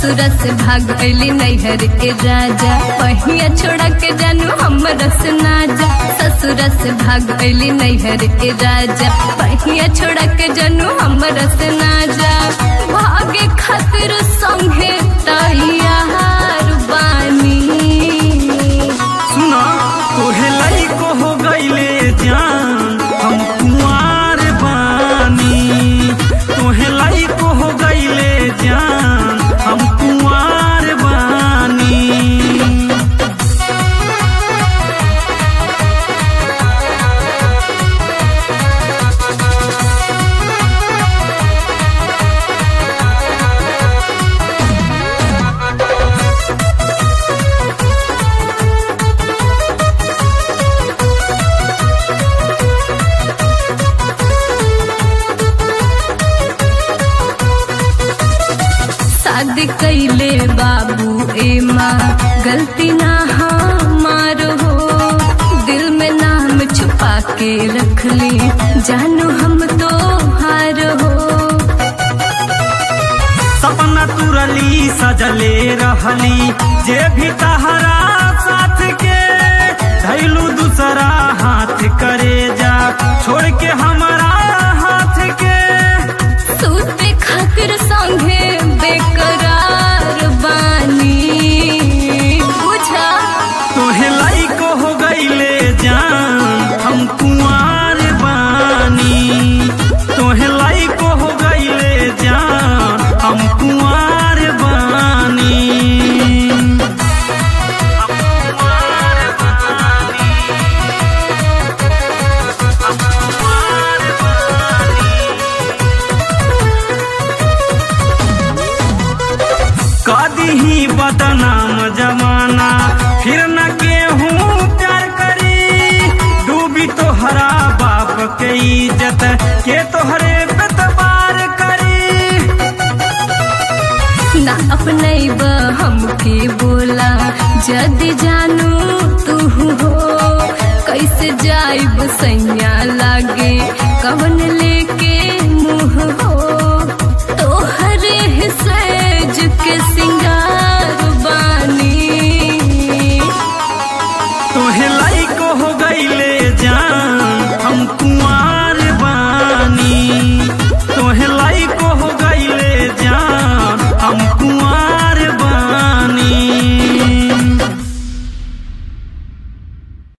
ससुर से भाग गईली नैहर के राजा पहिया छोड़ा के जानू हमर से ना जा ससुर से भाग गईली नैहर के राजा पहिया छोड़ा के जानू हमर से ना जा भागे खातिर संगे तैयार बानी सुना तोहे लइको हो गईले जान हम कुंवार बानी तोहे लइको हो गईले जान हम कुंवार बानी शादी कैले बाबू ए माँ गलती ना हमारो हो दिल में नाम छुपा के रख ली जानू हम तो हार हो सपना तुरली सजले रहली जे भी तहरा साथ के धैलू दूसरा हाथ करे जा छोड़ के हमारा हाथ के सूते खातिर संगे बेकरार बानी बुझा तोहे लाइको हो गईले जान हम कुंवार बानी तोहे लाइको हो गईले जान हम कुंवार बानी हम कुंवार बानी हम कुंवार बानी कदी ही बदनाम जमाना फिर न केहूँ प्यार करी डूबी तोहरा बाप के इज्जत के तोहरे बेतबार करी ना अपने हमके बोला जदि जानू तू हो कैसे जाइब सैया लागे